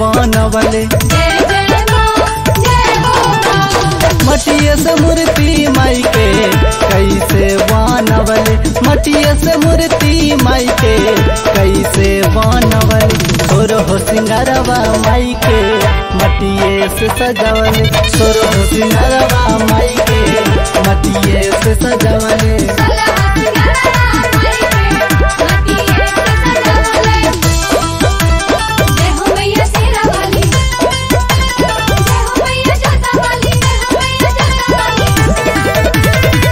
बनवले जय जय माँ जय हो माँ मटिया से मूर्ति माई के कैसे बनवले मटिया से मूर्ति माई के कैसे बनवले सोर हो सिंगारवा माई के मटिए से सजवले सोर हो सिंगारवा माई के मटिए से सजवले सलवा सिंगारा माई के मटिए से सजवले जय हो मैया शेरा वाली जय हो मैया जोता वाली जय हो मैया जोता वाली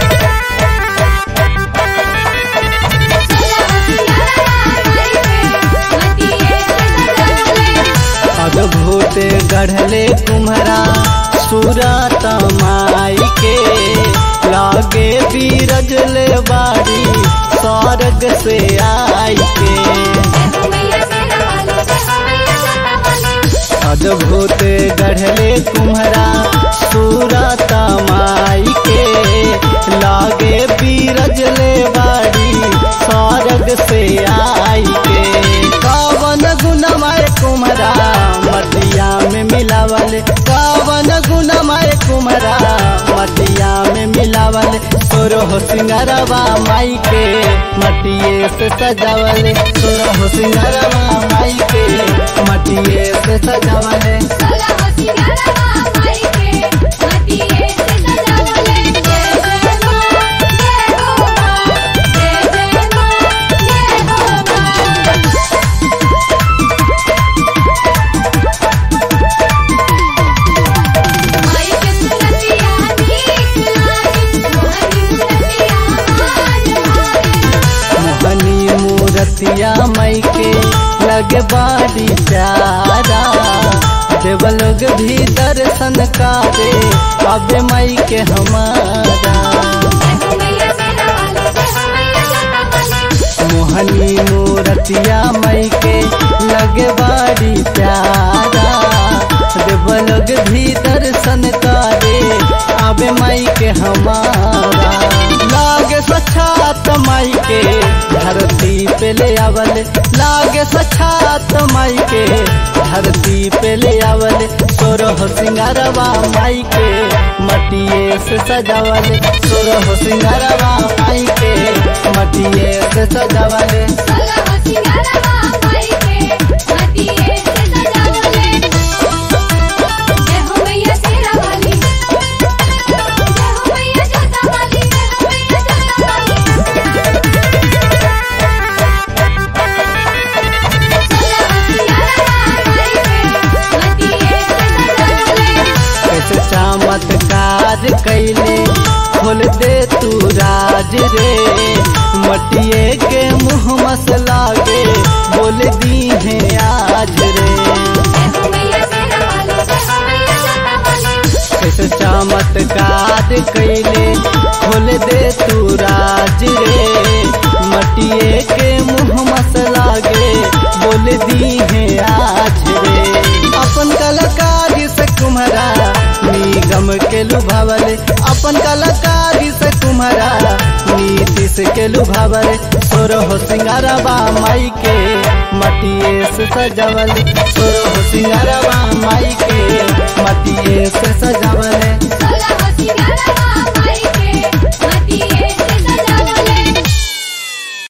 सलवा सिंगारा माई के मटिए से सजवले अद्भुत गढ़ले कुम्हरा सूरत माई के लागे बीरजले बाड़ी स्वर्ग से आई के जय हो मैया शेरा वाली जय हो मैया जोता वाली अद्भुत गढ़ले कुम्हरा सूरत माई के लागे बीरजले बाड़ी स्वर्ग से आई के कावन गुणमय कुम्हरा मटिया में मिलावल कावन गुणमय कुम्हरा मटिया में मिलावल सोरह सिंगारवा माई के मटिए से सजावल सोरह सिंगारवा माई के मटिए से सजावल सलवा सिंगारा माई के मटिए से सजवले जय जय माँ जय हो माँ जय जय माँ जय हो माँ माई के सुरतिया नीक लागी मोहनी मुरतिया मान भाई मोहनी मूरतिया मई के लगे बाड़ी प्यारा देव लोग भी दर्शन करे अबे मई के हमारा जय हो मैया शेरा वाली जय हो मैया जोता वाली मोहनी मूरतिया मई के लगे बाड़ी प्यारा देव लोग भी दर्शन करे अबे मई के हमारा लागे सछात माई के धरती पे ले आवल लागे सछात माई के धरती पे ले आवल सोरह सिंगारवा माई के मटिए से सजावल सोरह सिंगारवा माई के मटिए से सजावल सलवा सिंगारा माई के मटिए से सजवले जय हो मैया शेरा वाली जय हो मैया जोता वाली जय हो मैया जोता वाली सलवा सिंगारा माई के मटिए से सजवले कैसे चमत्कार कैले खोल दे तू राज रे मटिए के मुँह मसला के बोल दी है आज रे जय हो मैया शेरा वाली जय हो मैया जोता वाली कैसे चमत्कार कैले खोल दे तू राज रे मटिए के मुँह मसला के बोल दी है आज रे अपन कलाकारी से कुम्हरा निगम के लुभावल अपन कलाकारी से कुम्हरा नीतीश के लुभावल सोरह सिंगारवा माई के मटिए से सजावल सोरह सिंगारवा माई के मटिए से सजावल